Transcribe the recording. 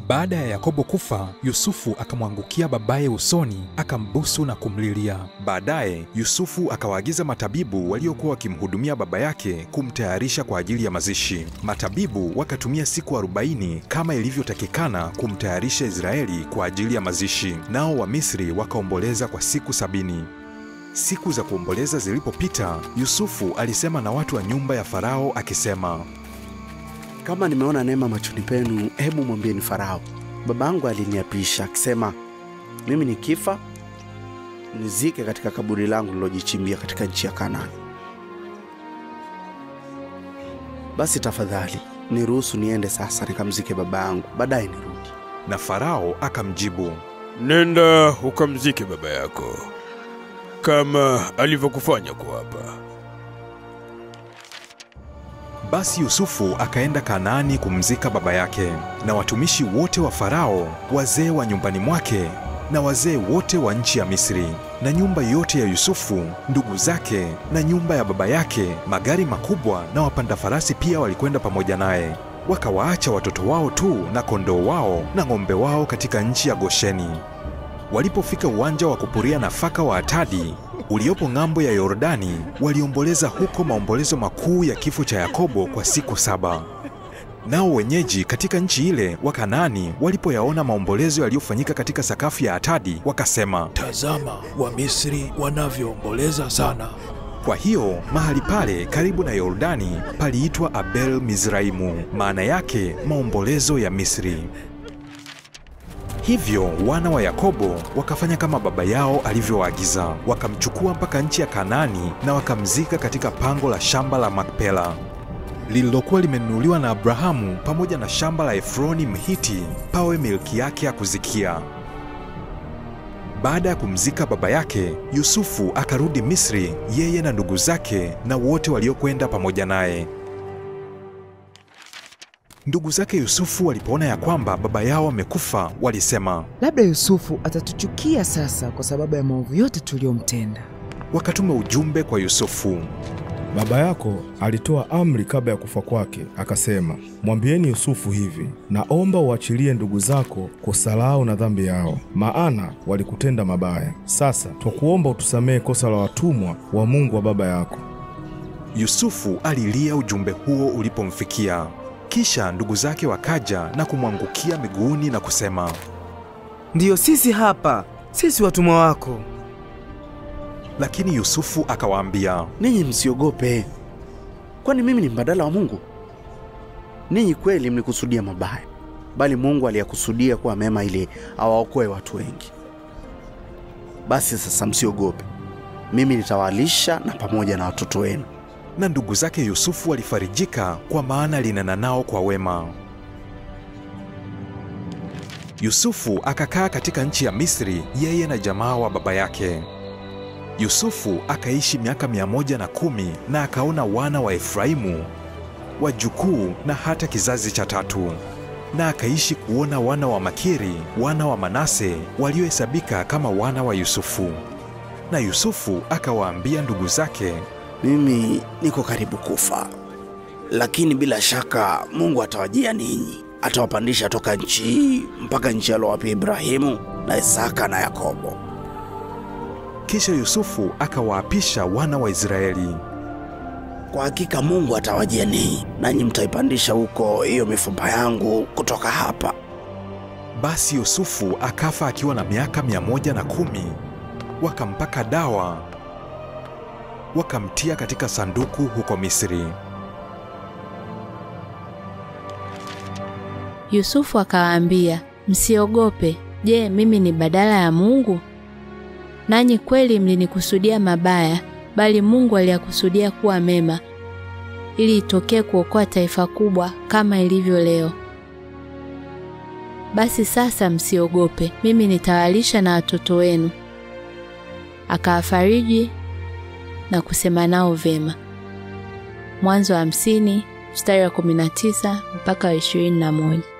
Baada ya Yakobo kufa, Yusufu akamwangukia babaye usoni, akambusu na kumlilia. Baadaye Yusufu akawaagiza matabibu waliokuwa wakimhudumia baba yake kumtayarisha kwa ajili ya mazishi. Matabibu wakatumia siku arobaini kama ilivyotakikana kumtayarisha Israeli kwa ajili ya mazishi, nao Wamisri wakaomboleza kwa siku sabini. Siku za kuomboleza zilipopita, Yusufu alisema na watu wa nyumba ya Farao akisema, Kama nimeona neema machoni penu, hebu mwambieni Farao, babangu aliniapisha akisema, mimi nikifa nizike katika kaburi langu lilojichimbia katika nchi ya Kanaani. Basi tafadhali niruhusu niende sasa nikamzike baba yangu, baadaye nirudi. na Farao akamjibu, Nenda ukamzike baba yako kama alivyokufanya kuapa. Basi Yusufu akaenda Kanaani kumzika baba yake, na watumishi wote wa Farao, wazee wa nyumbani mwake na wazee wote wa nchi ya Misri, na nyumba yote ya Yusufu, ndugu zake na nyumba ya baba yake, magari makubwa na wapanda farasi pia walikwenda pamoja naye. Wakawaacha watoto wao tu na kondoo wao na ng'ombe wao katika nchi ya Gosheni. Walipofika uwanja wa kupuria nafaka wa Atadi uliopo ng'ambo ya Yordani, waliomboleza huko maombolezo makuu ya kifo cha Yakobo kwa siku saba. Nao wenyeji katika nchi ile wa Kanaani walipoyaona maombolezo yaliyofanyika katika sakafu ya Atadi, wakasema, Tazama Wamisri wanavyoomboleza sana. Kwa hiyo mahali pale karibu na Yordani paliitwa Abel Mizraimu, maana yake maombolezo ya Misri. Hivyo wana wa Yakobo wakafanya kama baba yao alivyowaagiza, wakamchukua mpaka nchi ya Kanaani na wakamzika katika pango la shamba la Makpela lililokuwa limenunuliwa na Abrahamu pamoja na shamba la Efroni Mhiti pawe milki yake ya kuzikia. Baada ya kumzika baba yake, Yusufu akarudi Misri, yeye na ndugu zake na wote waliokwenda pamoja naye. Ndugu zake Yusufu walipoona ya kwamba baba yao amekufa, walisema, Labda Yusufu atatuchukia sasa kwa sababu ya maovu yote tuliyomtenda. wakatuma ujumbe kwa Yusufu. Baba yako alitoa amri kabla ya kufa kwake, akasema, mwambieni Yusufu hivi, naomba uachilie ndugu zako kosa lao na dhambi yao, maana walikutenda mabaya. Sasa twakuomba utusamehe kosa la watumwa wa Mungu wa baba yako. Yusufu alilia ujumbe huo ulipomfikia. Kisha ndugu zake wakaja na kumwangukia miguuni na kusema, Ndiyo sisi hapa, sisi watumwa wako. lakini Yusufu akawaambia, Ninyi msiogope, kwani mimi ni mbadala wa Mungu? Ninyi kweli mlikusudia mabaya, bali Mungu aliyakusudia kuwa mema ili awaokoe watu wengi. Basi sasa msiogope, mimi nitawalisha na pamoja na watoto wenu. na ndugu zake Yusufu walifarijika kwa maana alinena nao kwa wema. Yusufu akakaa katika nchi ya Misri, yeye na jamaa wa baba yake. Yusufu akaishi miaka mia moja na kumi na akaona wana wa Efraimu, wajukuu na hata kizazi cha tatu, na akaishi kuona wana wa Makiri, wana wa Manase waliohesabika kama wana wa Yusufu. Na Yusufu akawaambia ndugu zake, Mimi niko karibu kufa, lakini bila shaka Mungu atawajia ninyi, atawapandisha toka nchi hii mpaka nchi alowapia Ibrahimu na Isaka na Yakobo. Kisha Yusufu akawaapisha wana wa Israeli. Kwa hakika Mungu atawajia ninyi, nanyi mtaipandisha huko hiyo mifupa yangu kutoka hapa. Basi Yusufu akafa akiwa na miaka mia moja na kumi. Wakampaka dawa, wakamtia katika sanduku huko Misri. Yusufu akawaambia, msiogope. Je, mimi ni badala ya Mungu? Nanyi kweli mlinikusudia mabaya, bali Mungu aliyakusudia kuwa mema, ili itokee kuokoa taifa kubwa kama ilivyo leo. Basi sasa msiogope, mimi nitawalisha na watoto wenu. Akawafariji na kusema nao vema. Mwanzo wa hamsini mstari wa 19 mpaka wa 21.